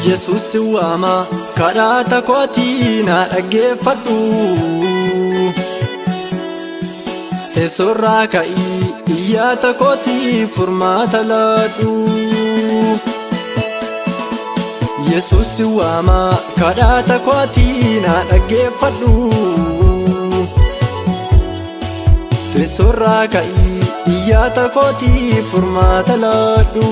Yesuus si waama kadhaata kootii na dhaggeeffadhu. Teessoorraa ka'ii iyyaata kootii furmaata laadhu. Yesuus si waama kadhaata kootii na dhaggeeffadhu. Teessoorraa ka'ii iyyaata kootii furmaata laadhu.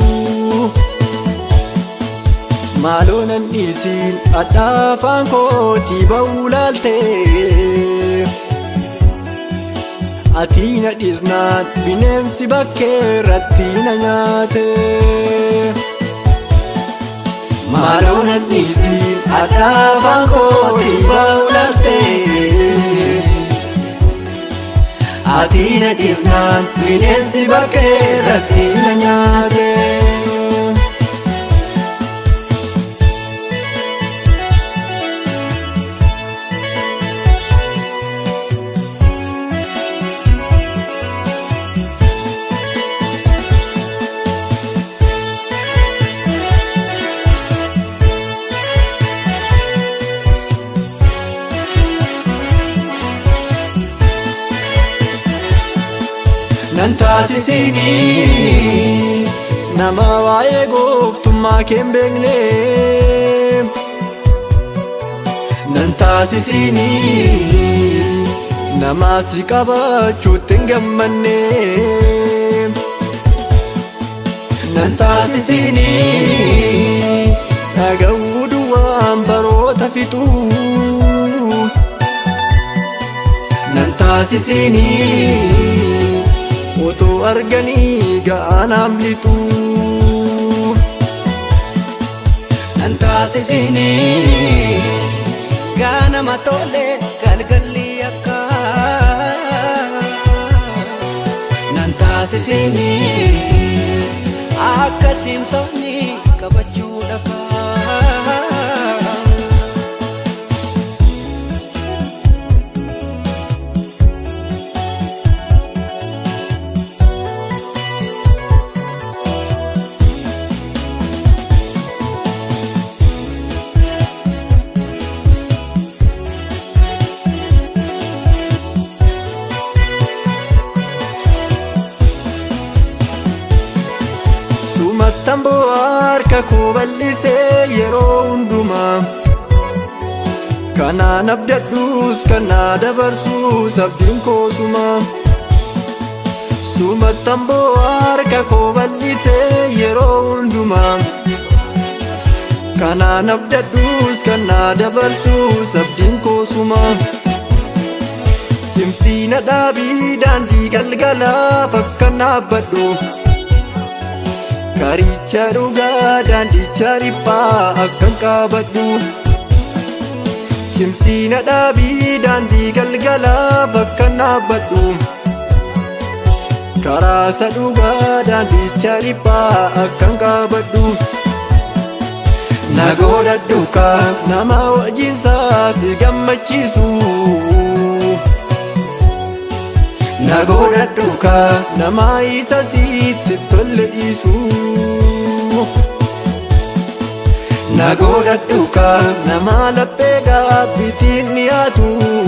Maaloo nan dhiisiin adhaafaan kootii ba'uu laaltee. Ati na dhiisnaan bineensi bakkee irratti na nyaate. Maaloo nan dhiisiin adhaafaan kootii ba'uu laaltee. Ati na dhiisnaan bineensi bakkee irratti na nyaate. nan taasisini nama waa'ee gooftummaa kee hin beekne nan taasisini nama si qabachuutti hin gammanne nan taasisini dhaga'uu duwwaan baroota fixuu nan taasisini. otoo arganii ga'anaam lixu nan taasisini gaanama tole galgalli akka nan taasisini akka simsoonni qabachuu dhagaa. Sumattan bo'aa harka koo bal'isee yeroo hundumaa Kanaan abdadhuus kan na dabarsuus abdiin koosuma Sumattan bo'aa harka koo bal'isee yeroo hundumaa Kanaan abdadhuus kan na dabarsuus abdiin koosuma Timsiina dhaabii daandii galgalaa fakkan dhaabbadhu Karicha dhugaa daandicha riphaa akkan qabadhu Cimsiina dhaabii daandii galgalaa bakkan dhaabbadhu Karaasa dhugaa daandicha riphaa akkan qabadhu Nagoodhadhu ka nama wajjinsaa si gammachiisu Nagoodhadhu ka nama isa sitti tolle dhiisu Nagoodhadhu ka nama laphee gaabbitiin dhiyaatu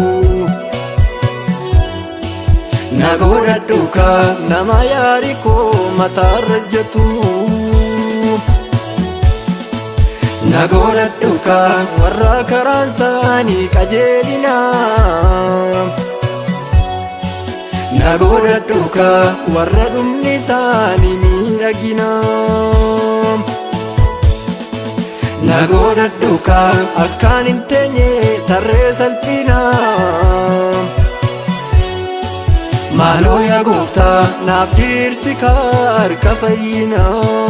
Nagoodhadhu ka nama yaari koo mataarra jetu Nagoodhadhu ka warra karaan isaanii qajeelinaa Nagoodhadhu ka warra dhumni isaanii miidhagina. Nagoodhadhu ka akkaan hin teenye tarree salphina. Maaloo yaa gooftaa naaf dhiirsi ka harka fayyina.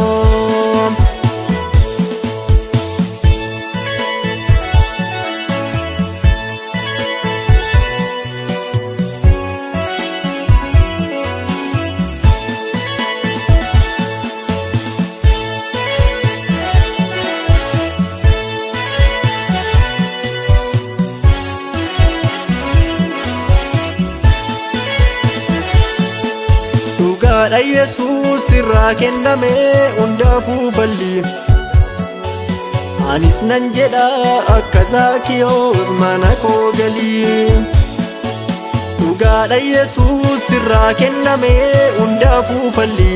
dhugaadha yesuus irraa kenname hundaafuu falli anis nan jedha akka zaakiyoos mana koo galii dhugaadha yesuus irraa kenname hundaafuu falli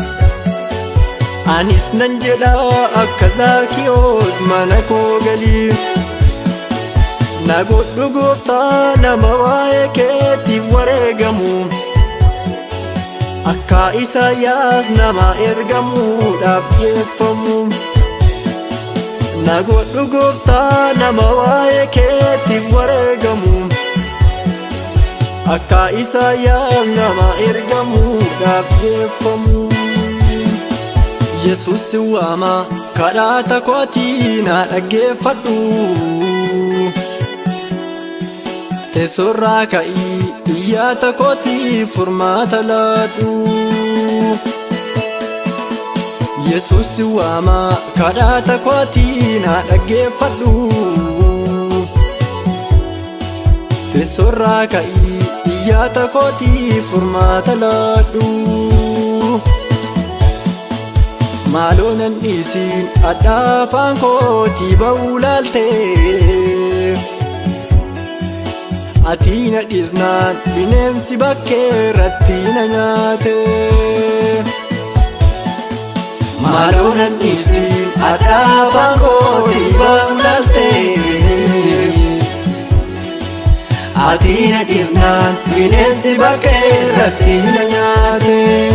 anis nan jedha akka zaakiyoos mana koo galii na godhu gooftaa nama waa'ee keetiif wareegamu akka isaayyaas nama ergamuudhaaf dhiyeeffamu na godhu gooftaa nama waa'ee keetiif wareegamu akka isaayyaas nama ergamuudhaaf dhiyeeffamu yesus si waama kadhaata kootii na dhaggeeffadhu teessoorraa ka'ii iyyaata kootii furmaata laadhu yesus si waama kadhaata kootii na dhaggeeffadhu teessoorraa ka'ii iyyaata kootii furmaata laadhu maaloo nan dhiisiin adhaafaan kootii ba'uu laaltee ati na dhiisnaan bineensi bakkee irratti na nyaate maaloo nan dhiisiin adhaafaan kootii ba'uu laaltee ati na dhiisnaan bineensi bakkee irratti na nyaate.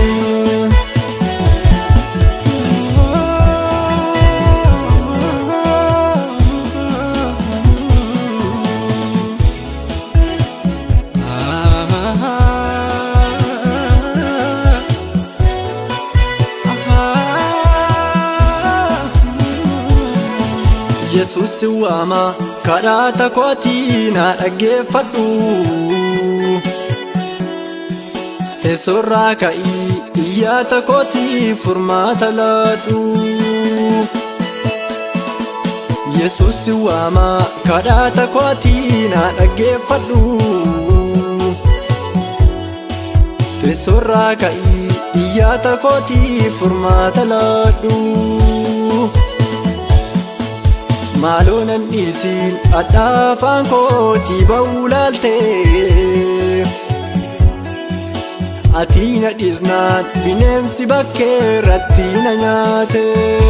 yesus si waama kadhaata kootii na dhaggeeffadhu teessoorraa ka'ii iyyaata kootii furmaata laadhu yesus si waama kadhaata kootii na dhaggeeffadhu teessoorraa ka'ii iyyaata kootii furmaata laadhu maaloo nan dhiisiin adhaafaan kootii ba'uu laaltee ati na dhiisnaan bineensi bakkee irratti na nyaate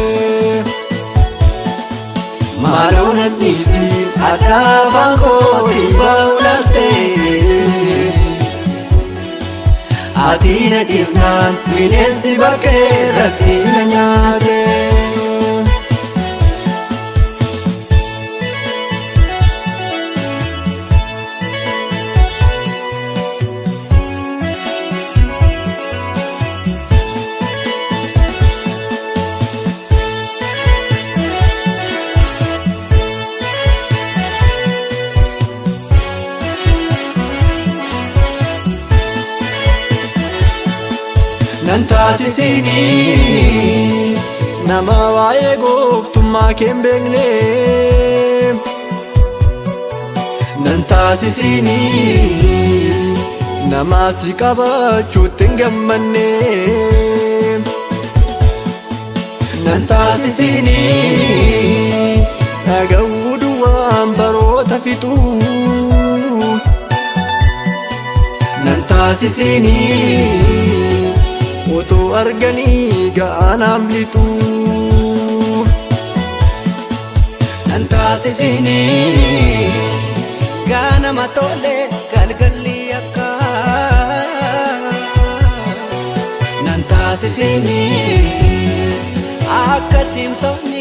maaloo nan dhiisiin adhaafaan kootii ba'uu laaltee ati na dhiisnaan bineensi bakkee irratti na nyaate. nan taasisini nama waa'ee gooftummaa kee hin beekne nan taasisini nama si qabachuutti hin gammanne nan taasisini dhaga'uu duwwaan baroota fixuu nan taasisini otoo arganii ga'anaam lixuu nan taasisini gaanama tole galgalli akka nan taasisini akka simsoonni